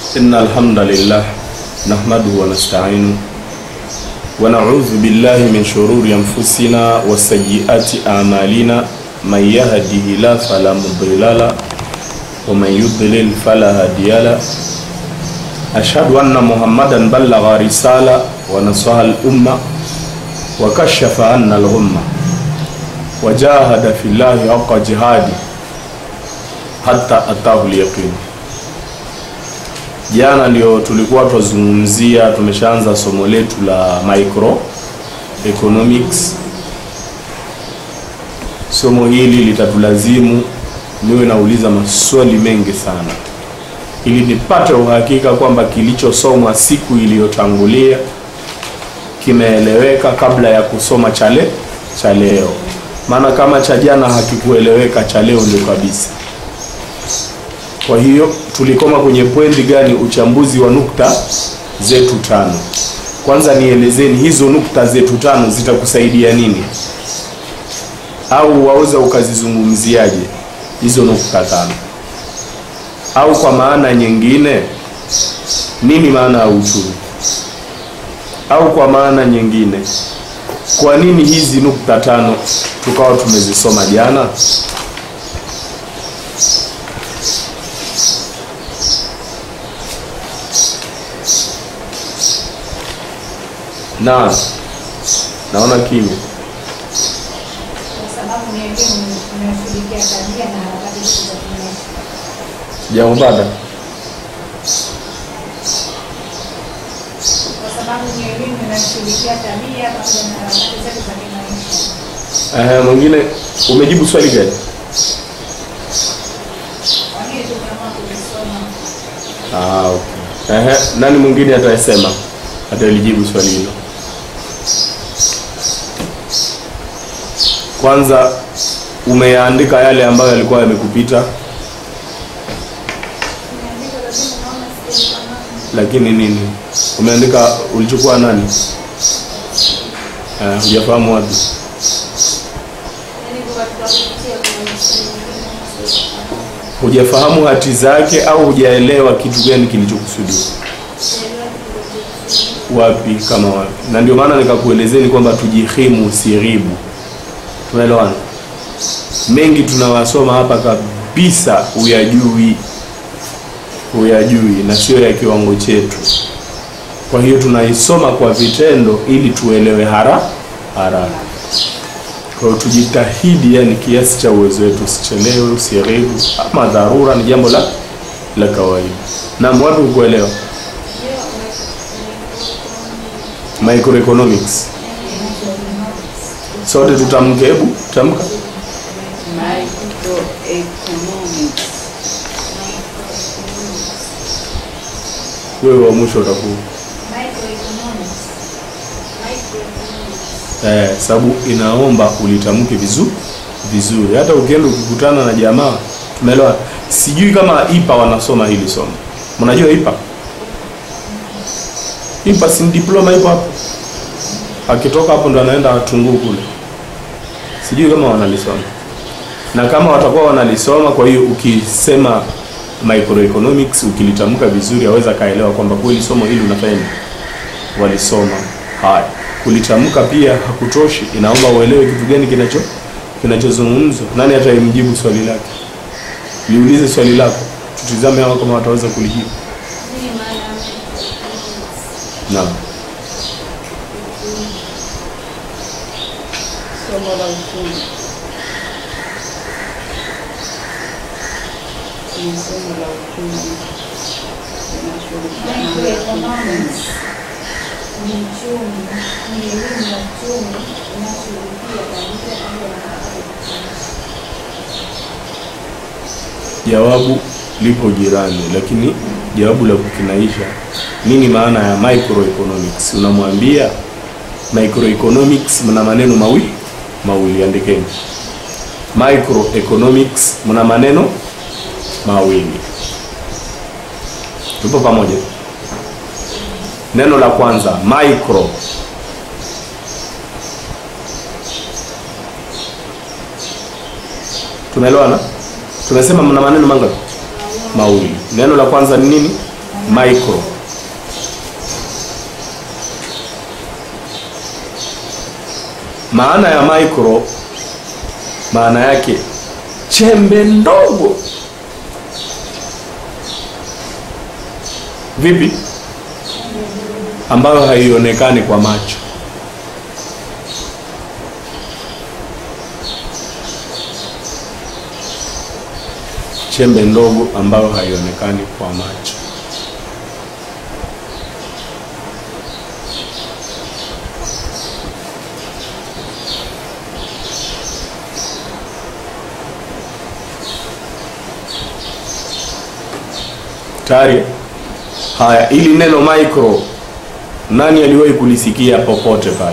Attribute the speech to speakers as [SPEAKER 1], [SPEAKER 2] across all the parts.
[SPEAKER 1] إن الحمد لله نحمده ونستعينه ونعوذ بالله من شرور أنفسنا وسيئات أعمالنا من يهده الله فلا مضل له ومن يضلل فلا هادي له أشهد أن محمدا بلغ رسالة ونصح الأمة وكشف عنا الغمة وجاهد في الله حق جهاده حتى أتاه اليقين Jana ndio tulikuwa twazungumzia, tumeshaanza somo letu la microeconomics. Somo hili litatulazimu niwe nauliza maswali mengi sana, ili nipate uhakika kwamba kilichosomwa siku iliyotangulia kimeeleweka kabla ya kusoma chale cha leo. Maana kama cha jana hakikueleweka, cha leo ndio kabisa. Kwa hiyo tulikoma kwenye pointi gani? Uchambuzi wa nukta zetu tano. Kwanza nielezeni hizo nukta zetu tano zitakusaidia nini, au waweza ukazizungumziaje hizo nukta tano? Au kwa maana nyingine, nini maana ya uchumi? Au kwa maana nyingine, kwa nini hizi nukta tano tukawa tumezisoma jana? na naona kimya.
[SPEAKER 2] kwa sababu ni elimu inayoshughulikia tabia na harakati zetu za kimaisha.
[SPEAKER 1] Sijakupata.
[SPEAKER 2] Kwa sababu ni elimu inayoshughulikia tabia pamoja na harakati zetu za kimaisha.
[SPEAKER 1] Ehe, mwingine umejibu swali gani?
[SPEAKER 2] Kwa nini tumeamua kulisoma?
[SPEAKER 1] Ah, okay. Ehe, nani mwingine atasema atalijibu swali hilo? Kwanza umeandika yale ambayo yalikuwa yamekupita,
[SPEAKER 2] Nimeandika lakini naona sijafahamu.
[SPEAKER 1] lakini nini umeandika? Ulichukua nani? Eh, hujafahamu wapi?
[SPEAKER 2] Yaani kwa katika kupitia kuna maswali mengine naona sijafahamu.
[SPEAKER 1] Hujafahamu hati zake au hujaelewa kitu gani kilichokusudiwa?
[SPEAKER 2] Sijaelewa kilichokusudiwa.
[SPEAKER 1] wapi kama wapi, na ndio maana nikakuelezeni kwamba tujihimu siribu. Tunaelewana? Mengi tunawasoma hapa kabisa huyajui, huyajui na sio ya kiwango chetu. Kwa hiyo tunaisoma kwa vitendo ili tuelewe hara haraka. Kwa hiyo tujitahidi, yani kiasi cha uwezo wetu, usichelewe, usiharibu. Ama dharura ni jambo la la kawaida. Na watu kuelewa microeconomics sote tutamke, hebu tamka.
[SPEAKER 3] Microeconomics.
[SPEAKER 1] Wewe wa mwisho utakuwa
[SPEAKER 2] Microeconomics. Microeconomics.
[SPEAKER 1] eh, sababu inaomba ulitamke vizuri vizuri. Hata ukienda ukikutana na jamaa, tumeelewa. Sijui kama IPA wanasoma hili somo. Mnajua IPA? IPA si diploma ipo hapo, akitoka hapo ndo anaenda Watunguu kule. Sijui kama wanalisoma, na kama watakuwa wanalisoma, kwa hiyo ukisema microeconomics ukilitamka vizuri, aweza kaelewa kwamba kweli somo hili unafanya nini walisoma. Haya, kulitamka pia hakutoshi, inaomba uelewe kitu gani kinacho kinachozungumzwa. Nani ataimjibu swali lake? Liulize swali lako, tutizame hao kama wataweza kulijibu.
[SPEAKER 2] Nini maana ya microeconomics?
[SPEAKER 1] Naam,
[SPEAKER 3] Somo la uchumi. Ni somo la uchumi. Linashughulikia na
[SPEAKER 2] Microeconomics ni uchumi, ni elimu ya uchumi inayoshughulikia tabia pamoja na harakati za kimaisha.
[SPEAKER 1] jawabu lipo jirani, lakini jawabu la kukinaisha, nini maana ya microeconomics? Unamwambia microeconomics, mna maneno mawili mawili, andikeni microeconomics, mna maneno mawili. Tupo pamoja? Neno la kwanza micro Tumeelewana? Tumesema mna maneno mangapi? Mawili. Neno la kwanza ni nini? micro maana ya micro maana yake chembe ndogo vipi ambayo haionekani kwa macho chembe ndogo ambayo haionekani kwa macho tayari haya ili neno micro nani aliwahi kulisikia popote pale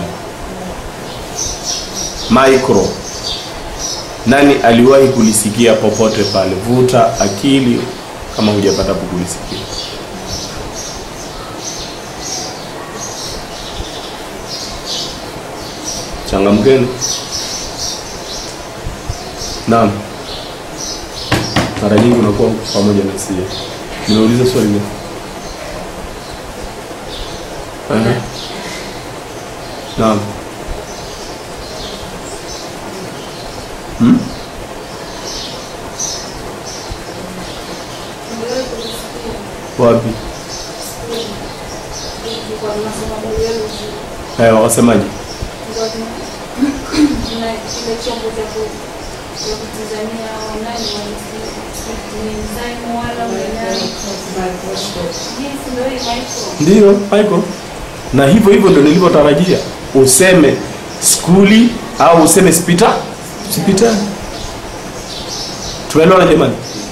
[SPEAKER 1] micro nani aliwahi kulisikia popote pale vuta akili kama hujapata kulisikia changamkeni naam mara nyingi unakuwa pamoja na sie nimeuliza swali gani Aha. naam hmm?
[SPEAKER 2] Niliwahi kulisikia
[SPEAKER 1] wapi
[SPEAKER 2] kwa masomo biology
[SPEAKER 1] haya wasemaje
[SPEAKER 2] ndio tuna kile chombo cha ku cha kutizamia nani ni enzyme wala wala yes ndio hii micro
[SPEAKER 1] ndiyo micro na hivyo hivyo ndio nilivyotarajia useme skuli au useme spita hospitali tumeelewana jamani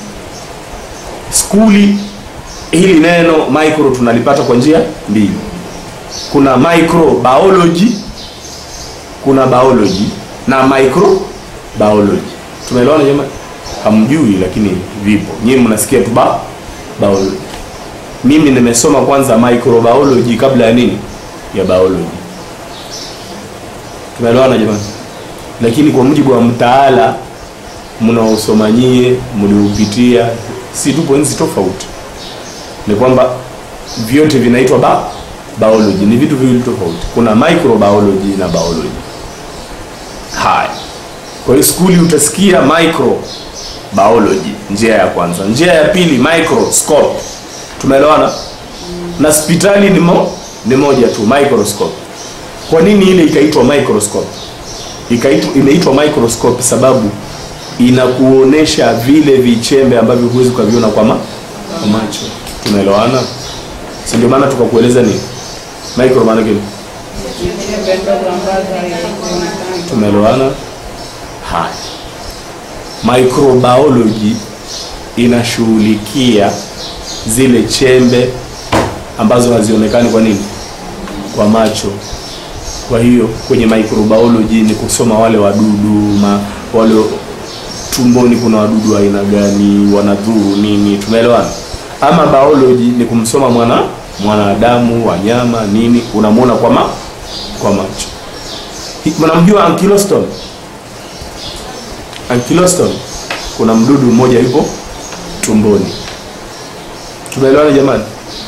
[SPEAKER 1] skuli hili neno micro tunalipata kwa njia mbili kuna microbiology kuna biology na microbiology tumeelewana jamani hamjui lakini vipo nyinyi mnasikia tu ba biology mimi nimesoma kwanza microbiology kabla ya nini ya biology tumeelewana jamani lakini kwa mujibu wa mtaala mnaosoma nyie mliupitia si tupo nzi tofauti ni kwamba vyote vinaitwa ba biology ni vitu viwili tofauti kuna microbiology na biology haya kwa hiyo skuli utasikia micro biology njia ya kwanza njia ya pili microscope tumeelewana na hospitali ni, mo, ni moja tu microscope kwa nini ile ikaitwa microscope ikaitwa imeitwa microscope sababu inakuonesha vile vichembe ambavyo huwezi ukaviona kwa, ma, kwa macho tunaelewana si ndio maana tukakueleza nini micro maana gani
[SPEAKER 3] chembe ndogo ambazo haionekani.
[SPEAKER 1] tumeelewana haya microbiology inashughulikia zile chembe ambazo hazionekani kwa nini kwa macho kwa hiyo kwenye microbiology ni kusoma wale wadudu ma, wale tumboni kuna wadudu wa aina gani wanadhuru nini tumeelewana ama biology ni kumsoma mwana mwanadamu wanyama nini unamwona kwa ma, kwa macho Hi- mnamjua ankyloston ankyloston kuna mdudu mmoja yupo tumboni tumeelewana jamani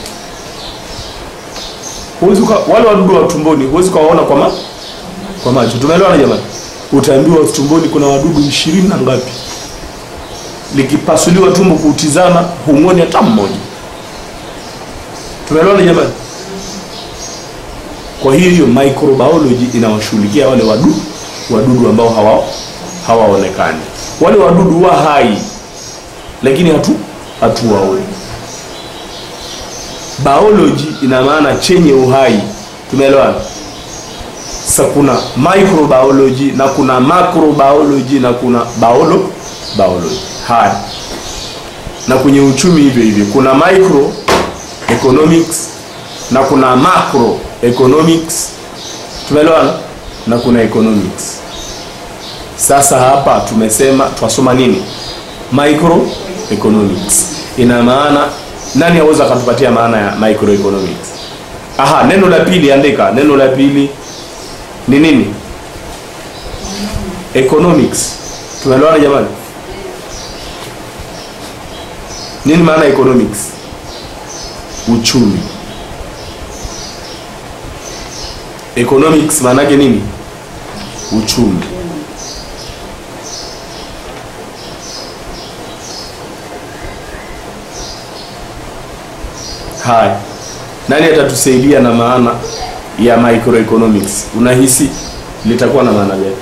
[SPEAKER 1] huwezi uka, wale wadudu wa tumboni huwezi ukawaona kwa, ma, kwa macho tumeelewana jamani utaambiwa tumboni kuna wadudu ishirini na ngapi likipasuliwa tumbo kuutizama humwoni hata mmoja tumeelewana jamani kwa hiyo hiyo microbiology inawashughulikia wale wadudu wadudu ambao hawa hawaonekani wale wadudu wa hai lakini hatu hatuwaoni biology ina maana chenye uhai tumeelewana sasa kuna microbiology na kuna macrobiology na kuna biolo biology haya na kwenye uchumi hivyo hivyo kuna micro economics na kuna macro economics tumeelewana na kuna economics sasa hapa tumesema twasoma nini micro economics ina maana nani aweza akatupatia maana ya microeconomics aha neno la pili andika neno la pili ni nini economics tumeelewana jamani nini maana ya economics uchumi. Economics maana yake nini? Uchumi. Haya, nani atatusaidia na maana ya microeconomics? Unahisi litakuwa na maana gani?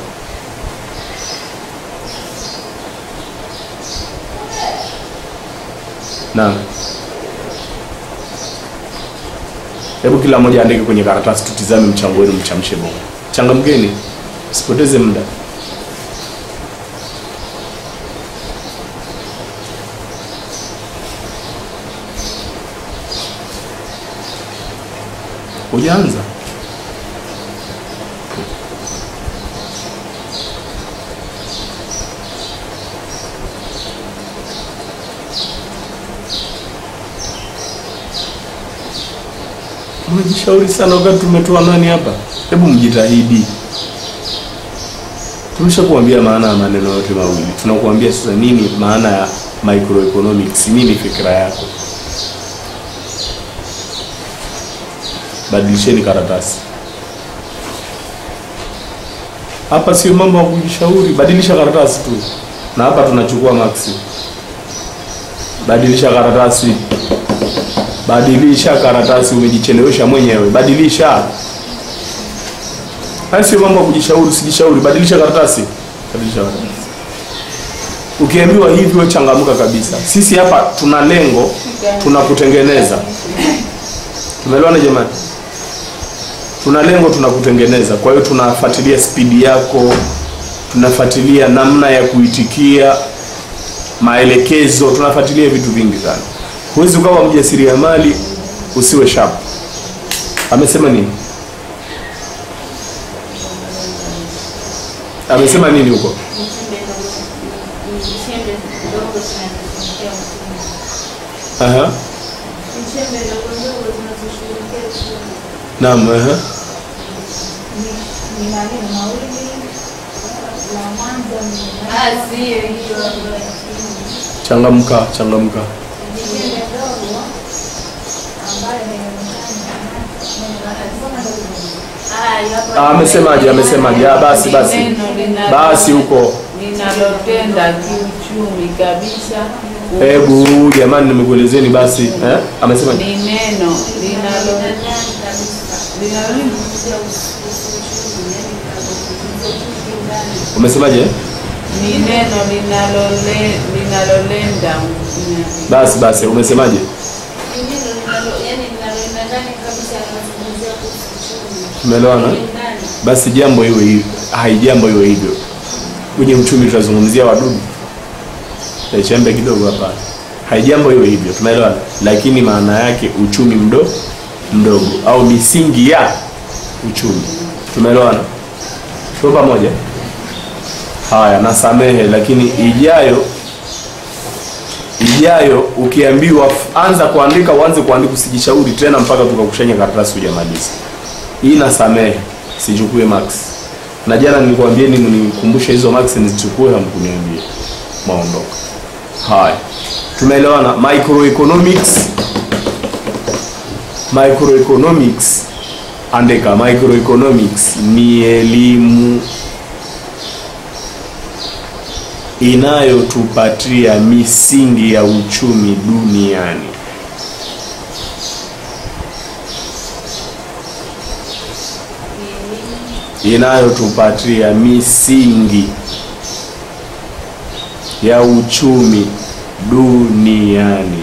[SPEAKER 1] Naam. Hebu kila mmoja andike kwenye karatasi, tutizame mchango wenu, mchamshe bongo. Changamkeni, usipoteze muda. Hujaanza? Mnajishauri sana wakati tumetoa nani hapa. Hebu mjitahidi. Tumeshakuambia maana ya maneno yote mawili. Tunakuambia sasa nini maana ya microeconomics, nini fikra yako. Badilisheni karatasi. Hapa sio mambo ya kujishauri, badilisha karatasi tu. Na hapa tunachukua maksi. Badilisha karatasi. Badilisha karatasi, umejichelewesha mwenyewe. Badilisha. Haya sio mambo ya kujishauri, usijishauri. Badilisha karatasi. Badilisha karatasi. Ukiambiwa hivi wewe changamka kabisa. Sisi hapa tuna lengo, tunakutengeneza. Tumeelewana jamani? Tuna lengo, tunakutengeneza. Kwa hiyo tunafuatilia spidi yako, tunafuatilia namna ya kuitikia maelekezo, tunafuatilia vitu vingi sana. Huwezi ukawa mjasiriamali usiwe sharp. Amesema nini? Amesema nini huko?
[SPEAKER 2] Chembe ndogo zinazoshughulikia uchumi.
[SPEAKER 1] Aha.
[SPEAKER 2] Chembe ndogo ndogo zinazoshughulikia uchumi.
[SPEAKER 1] Naam, aha.
[SPEAKER 2] Ni- ni maneno mawili. La mwanzo ni
[SPEAKER 3] Ah, sio hiyo.
[SPEAKER 1] Changamka, changamka.
[SPEAKER 2] chembe ndogo ambayo
[SPEAKER 1] Ah, amesemaje? Amesemaje? Ah, basi basi.
[SPEAKER 3] Neno linalo-
[SPEAKER 1] Basi huko.
[SPEAKER 3] linalotenda kiuchumi kabisa.
[SPEAKER 1] Hebu jamani nimekuelezeni basi. Eh? Amesema
[SPEAKER 3] Ni neno linalo linalo
[SPEAKER 1] Umesemaje?
[SPEAKER 3] ni neno linalole linalolenda
[SPEAKER 1] Basi basi, umesemaje? Tumeelewana? Basi jambo iwe hivyo. Hai jambo iwe hivyo. Kwenye uchumi tutazungumzia wadudu. Tachembe kidogo hapa. Hai jambo iwe hivyo. Tumeelewana? Lakini maana yake uchumi mdogo mdogo au misingi ya uchumi. Tumeelewana? Tuko pamoja? Haya, nasamehe lakini ijayo ijayo ukiambiwa f- anza kuandika uanze kuandika usijishauri tena mpaka tukakushanya karatasi hujamaliza. Hii nasamehe, sichukue max. Na jana nilikwambieni mnikumbushe hizo max nizichukue, hamkuniambia. Maondoka. Haya, tumeelewana. Microeconomics, microeconomics, andika microeconomics ni elimu inayotupatia misingi ya uchumi duniani. Inayotupatia misingi ya uchumi duniani.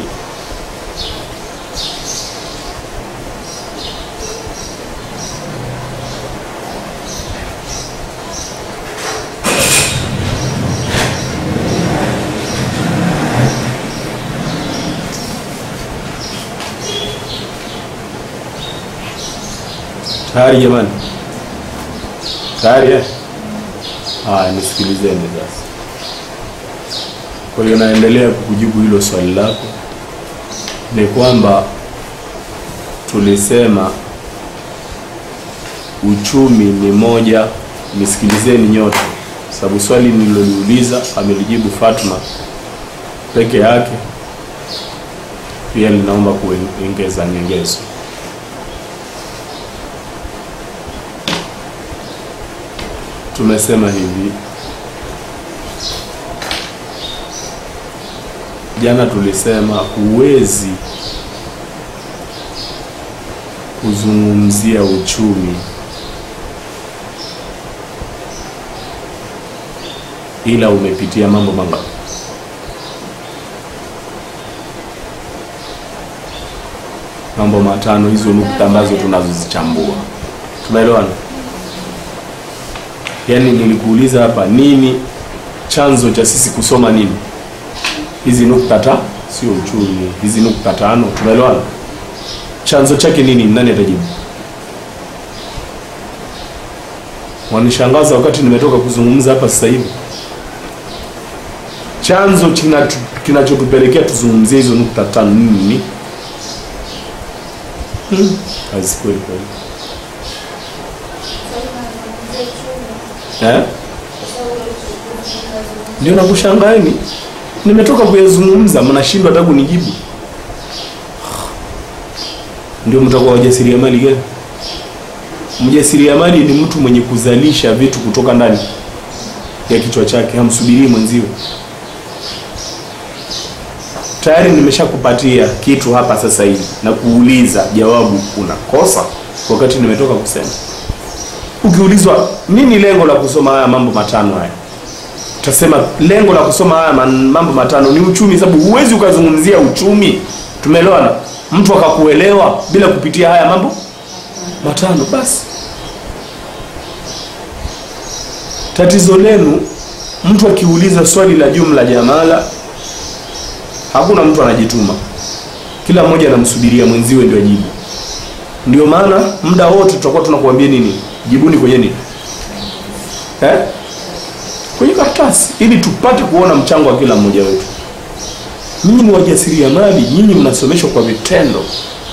[SPEAKER 1] Tayari jamani? Tayari eh? Haya, nisikilizeni sasa. Kwa hiyo naendelea kukujibu hilo swali lako, ni kwamba tulisema uchumi ni moja. Nisikilizeni nyote, sababu swali nililoliuliza amelijibu Fatma peke yake. pia linaomba kuongeza nyengezo. Tumesema hivi jana, tulisema huwezi kuzungumzia uchumi ila umepitia mambo mangapi? Mambo matano, hizo nukta ambazo tunazozichambua. Tunaelewana? Yaani nilikuuliza hapa, nini chanzo cha sisi kusoma nini? Hizi nukta ta, sio uchumi, hizi nukta tano. Tunaelewana? chanzo chake nini? Nani atajibu? Wanishangaza wakati nimetoka kuzungumza hapa sasa hivi. Chanzo kinatu- kinachotupelekea tuzungumzie hizo nukta tano nini? Hmm, kazi kweli kweli. Eh? Ndio nakushangaeni, nimetoka kuyazungumza, mnashindwa hata kunijibu. Ndio mtakuwa wajasiriamali gani? Mjasiriamali ni mtu mwenye kuzalisha vitu kutoka ndani ya kichwa chake, hamsubirii mwenziwe. Tayari nimeshakupatia kitu hapa sasa hivi na kuuliza jawabu, unakosa wakati nimetoka kusema. Ukiulizwa nini lengo la kusoma haya mambo matano haya, utasema lengo la kusoma haya man- mambo matano ni uchumi, sababu huwezi ukazungumzia uchumi. Tumeelewana? Mtu akakuelewa bila kupitia haya mambo matano. Basi tatizo lenu, mtu akiuliza swali la jumla jamala, hakuna mtu anajituma, kila mmoja anamsubiria mwenziwe ndio ajibu. Ndio maana muda wote tutakuwa tunakuambia nini, jibuni kwenye nini eh? kwenye karatasi, ili tupate kuona mchango wa kila mmoja wetu. Nyinyi ni wajasiriamali, nyinyi mnasomeshwa kwa vitendo,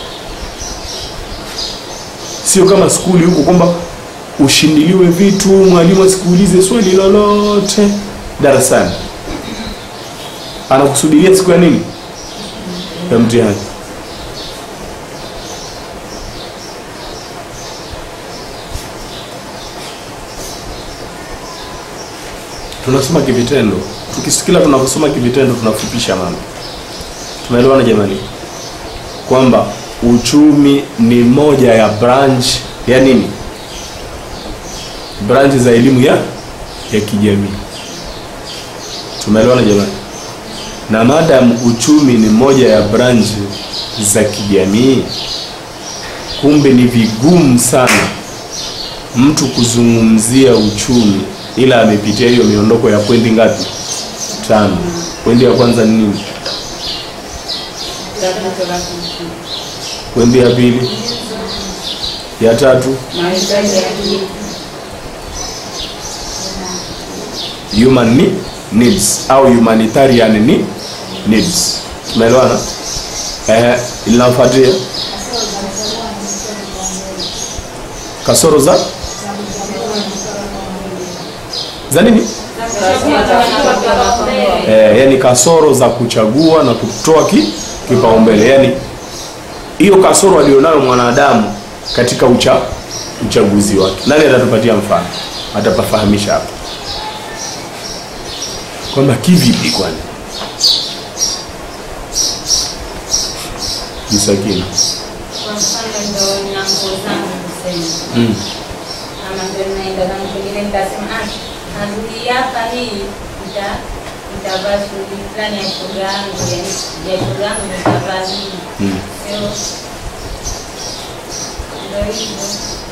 [SPEAKER 1] sio kama skuli huko kwamba ushindiliwe vitu, mwalimu asikuulize swali lolote darasani, anakusubiria siku ya nini, ya mtihani. Tunasoma kivitendo, tukisikila tunaposoma kivitendo tunafupisha mambo. Tumeelewana jamani, kwamba uchumi ni moja ya branch ya nini, branch za elimu ya ya kijamii. Tumeelewana jamani, na madam uchumi ni moja ya branch za kijamii, kumbe ni vigumu sana mtu kuzungumzia uchumi ila amepitia hiyo miondoko ya pointi ngapi? Tano. Pointi ya kwanza ni nini?
[SPEAKER 3] Tatizo la kiuchumi.
[SPEAKER 1] Pointi ya pili, ya tatu
[SPEAKER 3] Mahitaji ya kijamii.
[SPEAKER 1] human ni- needs au humanitarian ni needs. Tumeelewana? Eh, linafuatia kasoro za za nini? Eh, yani kasoro za kuchagua na kutoa ki, kipaumbele. Yani hiyo kasoro alionayo mwanadamu katika ucha, uchaguzi wake. Nani atatupatia mfano? Atapafahamisha hapa kwamba kivipi? Kwani Msakini
[SPEAKER 2] Kwa mfano ndo na nguo zangu kusema
[SPEAKER 1] mm.
[SPEAKER 2] ama ndo naenda zangu pengine nitasema ah, adui hapa hii nita nitavaa shughuli fulani ya shoga yangu yani ya shoga yangu nitavaa hii
[SPEAKER 1] Mm.
[SPEAKER 2] sio ndo hivyo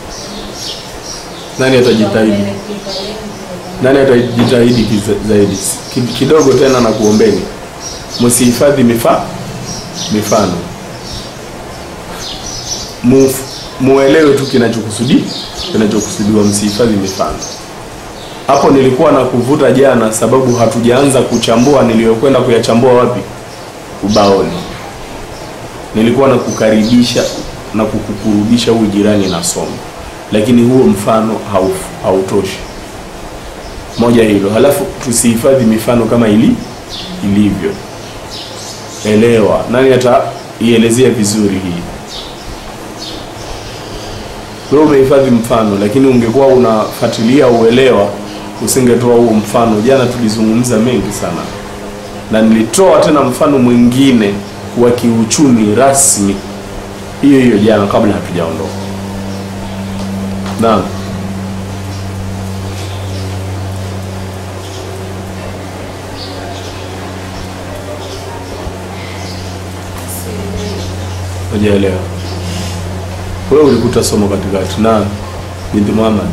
[SPEAKER 1] Nani atajitahidi? Nani atajitahidi kiza- zaidi? Ki- Kidogo tena na kuombeni, msihifadhi mifa mifano, Mu- muelewe tu kinachokusudi kinachokusudiwa, msihifadhi mifano. Hapo nilikuwa na kuvuta jana, sababu hatujaanza kuchambua niliyokwenda kuyachambua wapi, ubaoni. Nilikuwa na kukaribisha na kukukurudisha huyu jirani na somo, lakini huo mfano hauf- hautoshi moja hilo, halafu tusihifadhi mifano kama ili ilivyo. Elewa, nani ata ielezea vizuri hii. Wewe umehifadhi mfano, lakini ungekuwa unafuatilia uelewa, usingetoa huo mfano. Jana tulizungumza mengi sana, na nilitoa tena mfano mwingine wa kiuchumi rasmi hiyo hiyo jana, kabla hatujaondoka. Naam. Hujaelewa. Wewe ulikuta somo katikati. Naam. Binti Muhammad.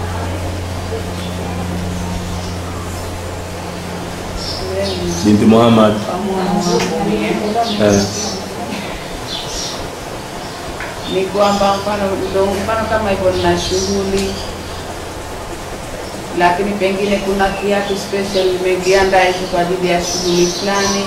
[SPEAKER 1] Binti Muhammad. Eh.
[SPEAKER 3] ni kwamba mfano ndo mfano kama hivyo nina shughuli lakini pengine kuna kiatu special nimekiandaa hicho kwa ajili ya shughuli fulani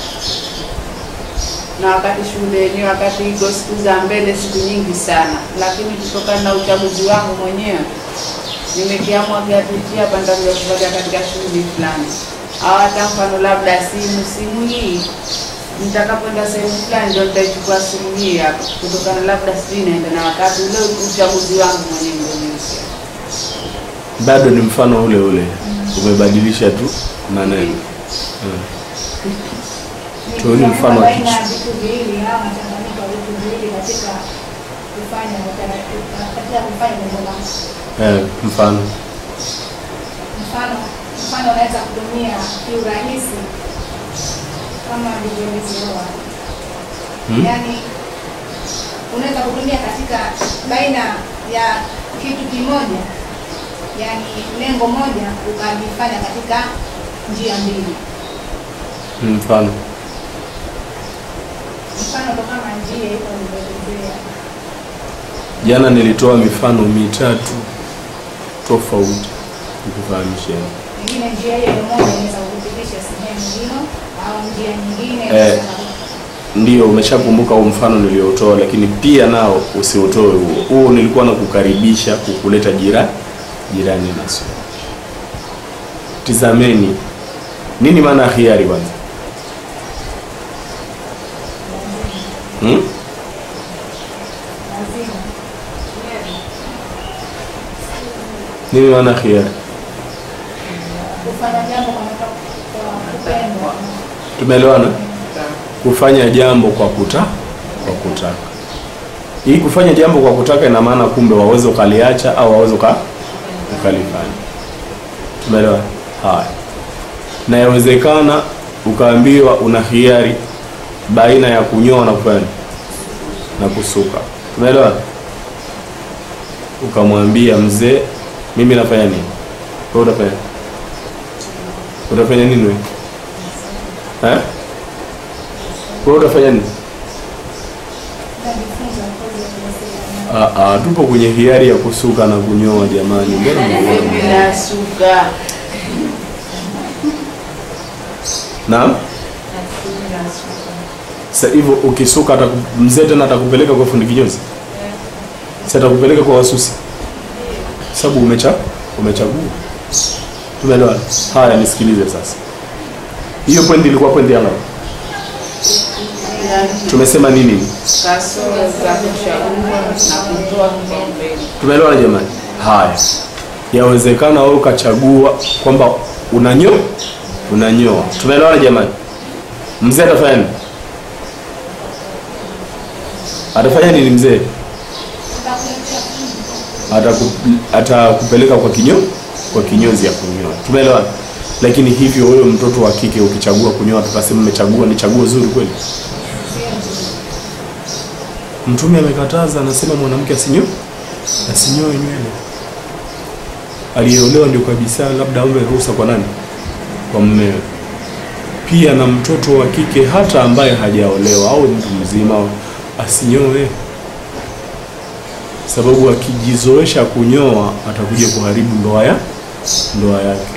[SPEAKER 3] na wakati shughuli yenyewe wakati iko siku za mbele siku nyingi sana lakini kutokana na uchaguzi wangu mwenyewe nimekiamua kiatu hichi hapa nitakuja kuvalia katika shughuli fulani au hata mfano labda simu simu hii nitakapoenda sehemu fulani ndio nitaichukua simu hii hapa, kutokana labda sijui naenda na wakati ule uchaguzi wangu mwenyewe ndio niusia.
[SPEAKER 1] Bado ni mfano ule ule. Umebadilisha tu maneno. Mm. Tuone mfano wa
[SPEAKER 4] baina ya
[SPEAKER 1] kichwa.
[SPEAKER 4] vitu viwili au mchanganyiko wa vitu viwili katika kufanya utaratibu katika kufanya jambo lako.
[SPEAKER 1] Eh, mfano.
[SPEAKER 4] Mfano, mfano unaweza kutumia kiurahisi kama alivyoelezewa,
[SPEAKER 1] Hmm?
[SPEAKER 4] yaani unaweza kutumia katika baina ya kitu kimoja, yaani lengo moja ukalifanya katika njia mbili.
[SPEAKER 1] Mm, Mfano.
[SPEAKER 4] Mfano ndo kama njia hiyo ulivyoelezea.
[SPEAKER 1] Jana nilitoa mifano mitatu tofauti nikufahamisheni.
[SPEAKER 4] Pengine njia hiyo moja inaweza kukupitisha sehemu hiyo au njia nyingine
[SPEAKER 1] Eh.
[SPEAKER 4] inaweza
[SPEAKER 1] Ndio, umeshakumbuka huo mfano niliotoa, lakini pia nao usiutoe huo. Huo nilikuwa na kukaribisha kukuleta jira jirani na sio. Tizameni nini maana ya khiari kwanza? Hmm?
[SPEAKER 4] lazima
[SPEAKER 1] Nini maana ya khiari?
[SPEAKER 4] kufanya jambo kwa kwa kupenda.
[SPEAKER 1] Tumeelewana? Kufanya jambo kwa kuta kwa kutaka. Hii kufanya jambo kwa kutaka ina maana kumbe waweza ukaliacha au waweza uka ukalifanya. Tumeelewa? Haya. Na yawezekana ukaambiwa una hiari baina ya kunyoa na kufanya na kusuka. Tumeelewa? Ukamwambia mzee, mimi nafanya nini? Wewe utafanya utafanya nini wewe? Eh? Wewe utafanya nini?
[SPEAKER 4] Najifunza kozi ya kuwasiliana.
[SPEAKER 1] Ah, ah, tupo kwenye hiari ya kusuka na kunyoa jamani. Mbona mnaona?
[SPEAKER 3] Bila suka
[SPEAKER 1] Naam? Sasa hivyo ukisuka ataku- mzee tena atakupeleka kwa fundi kinyozi? Sasa atakupeleka kwa wasusi. Sababu umecha umechagua. Tumeelewa? Haya nisikilize sasa. Hiyo pointi ilikuwa pointi ya ngapi? Tumesema nini?
[SPEAKER 3] kasoro za kuchagua na kutoa kipaumbele.
[SPEAKER 1] Tumeelewana jamani? Haya, yawezekana wewe ukachagua kwamba unanyoa unanyoa. Tumeelewana jamani? Mzee atafanya nini? Atafanya nini mzee? Ataku, atakupeleka kwa kinyo kwa kinyozi ya kunyoa. Tumeelewana? Lakini hivyo wewe mtoto wa kike ukichagua kunyoa, tukasema umechagua ni chaguo zuri kweli? Mtume amekataza, anasema mwanamke asinyoe asinyoe nywele. Aliyeolewa ndio kabisa, labda aombe ruhusa kwa nani? Kwa mmewe. Pia na mtoto wa kike hata ambaye hajaolewa au mtu mzima asinyoe, sababu akijizoesha kunyoa atakuja kuharibu ndoa ya ndoa yake.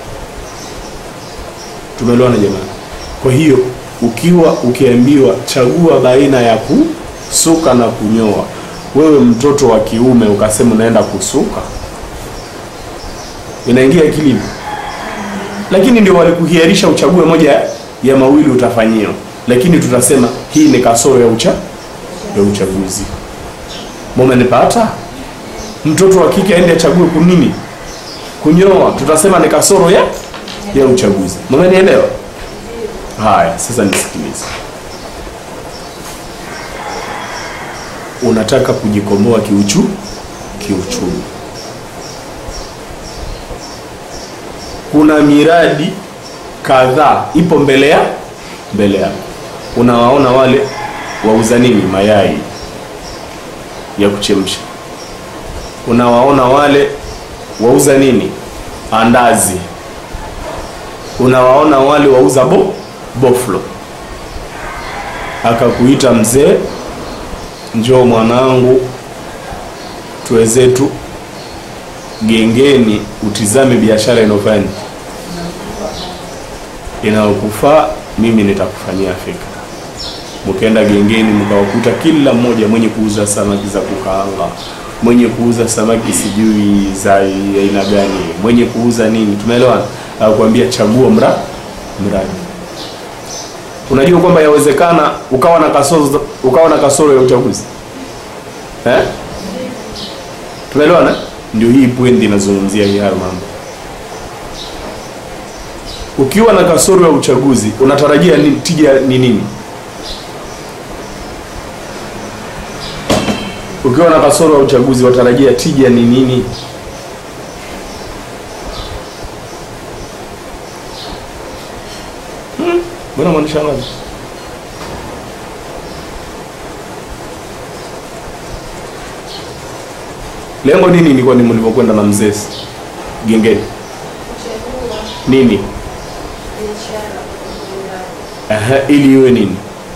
[SPEAKER 1] Tumeelewana jamani? Kwa hiyo ukiwa ukiambiwa chagua baina ya kusuka na kunyoa, wewe mtoto wa kiume ukasema unaenda kusuka, inaingia akilini? Lakini ndio walikuhiarisha uchague moja ya mawili utafanyiwa. lakini tutasema hii ni kasoro ya ucha ya uchaguzi mumenipata mtoto wa kike aende achague kunini kunyoa tutasema ni kasoro ya ya uchaguzi mumenielewa haya sasa nisikilize unataka kujikomboa kiuchu kiuchumi kuna miradi kadhaa ipo mbele ya mbele yako unawaona wale wauza nini mayai ya kuchemsha unawaona wale wauza nini andazi unawaona wale wauza bo boflo akakuita mzee njoo mwanangu tuwezetu gengeni utizame biashara inayofanya inayokufaa mimi nitakufanyia fikra mkaenda gengeni mkawakuta kila mmoja mwenye kuuza samaki za kukaanga mwenye kuuza samaki sijui za aina gani mwenye kuuza nini tumeelewana akuambia chagua mra mradi unajua kwamba yawezekana ukawa na kasoro ukawa na kasoro ya uchaguzi eh? tumeelewana ndio hii pwendi inazungumzia hii hayo mambo ukiwa na kasoro ya uchaguzi unatarajia ni, tija ni nini ukiwa na kasoro ya uchaguzi watarajia tija ni nini Hmm, mbona mwanishangaza lengo nini ni kwani mlivyokwenda na mzee gengeni nini Aha, ili iwe nini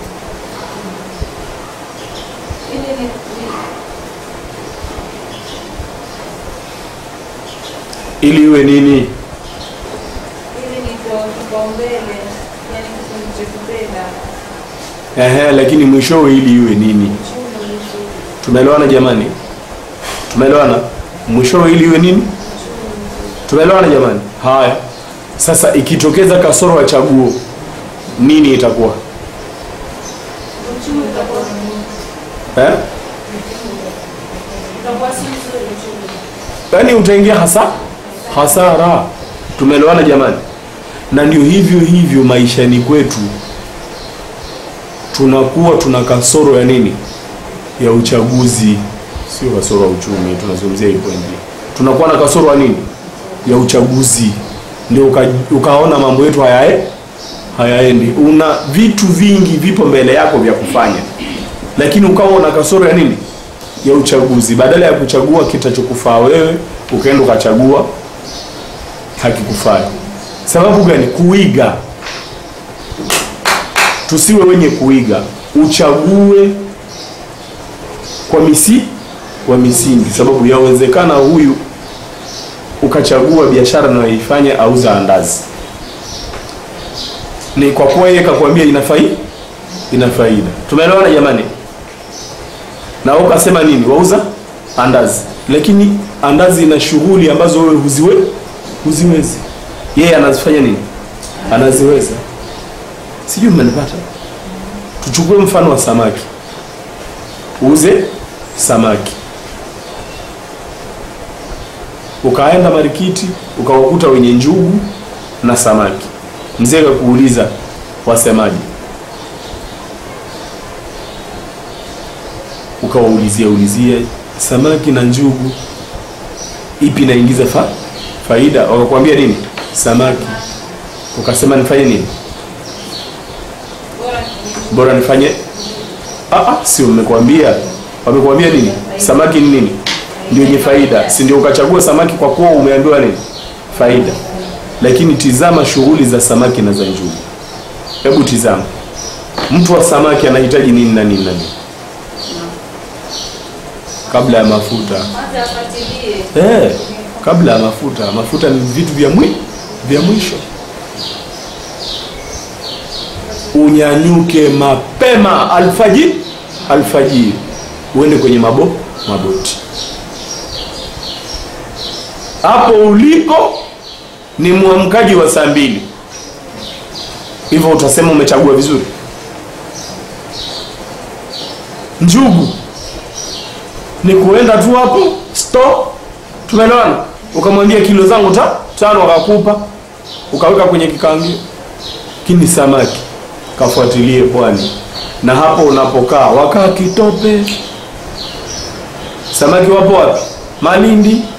[SPEAKER 1] ili iwe nini
[SPEAKER 3] Ili ni kwa kipaumbele, yani kilichokipenda
[SPEAKER 1] Ehe, lakini mwishowe ili iwe nini tumeelewana jamani tumeelewana mwishowe ili iwe nini tumeelewana jamani haya sasa ikitokeza kasoro ya chaguo nini itakuwa
[SPEAKER 4] uchumi utakuwa
[SPEAKER 1] eh?
[SPEAKER 4] utakuwa si mzuri uchumi.
[SPEAKER 1] yaani utaingia hasa hasara tumeelewana jamani na ndio hivyo hivyo maishani kwetu tunakuwa tuna kasoro ya nini ya uchaguzi sio kasoro ya uchumi tunazungumzia hii pointi tunakuwa na kasoro ya nini ya uchaguzi ndio uka, ukaona mambo yetu hayae hayaendi una vitu vingi vipo mbele yako vya kufanya lakini ukawa una kasoro ya nini ya uchaguzi badala ya kuchagua kitachokufaa wewe ukaenda ukachagua hakikufai sababu gani kuiga tusiwe wenye kuiga uchague kwa misi kwa misingi sababu yawezekana huyu ukachagua biashara anayoifanya auza andazi ni kwa kuwa yeye kakwambia ina faida ina faida tumeelewana jamani na wewe ukasema nini wauza andazi lakini andazi ina shughuli ambazo wewe huziwe huziwezi yeye anazifanya nini anaziweza sijui mmenipata tuchukue mfano wa samaki uuze samaki ukaenda marikiti ukawakuta wenye njugu na samaki mzee kakuuliza wasemaji ukawaulizia ulizia samaki na njugu ipi inaingiza fa faida wakakwambia nini samaki ukasema nifanye nini
[SPEAKER 3] bora ni
[SPEAKER 1] bora nifanye ah, ah, sio mmekwambia wamekwambia nini samaki ni nini ndio yenye faida si ndio ukachagua samaki kwa kuwa umeambiwa nini faida lakini tizama shughuli za samaki na za njugu hebu tizama mtu wa samaki anahitaji nini na nini na nini kabla ya mafuta
[SPEAKER 3] kwanza afuatilie
[SPEAKER 1] eh, kabla ya mafuta mafuta ni vitu vya mwi vya mwisho unyanyuke mapema alfajiri alfajiri uende kwenye mabo maboti hapo uliko ni mwamkaji wa saa mbili hivyo utasema umechagua vizuri njugu ni kuenda tu hapo store tumeelewana ukamwambia kilo zangu ta tano akakupa ukaweka kwenye kikaangio lakini samaki kafuatilie pwani na hapo unapokaa wakaa kitope samaki wapo wapi malindi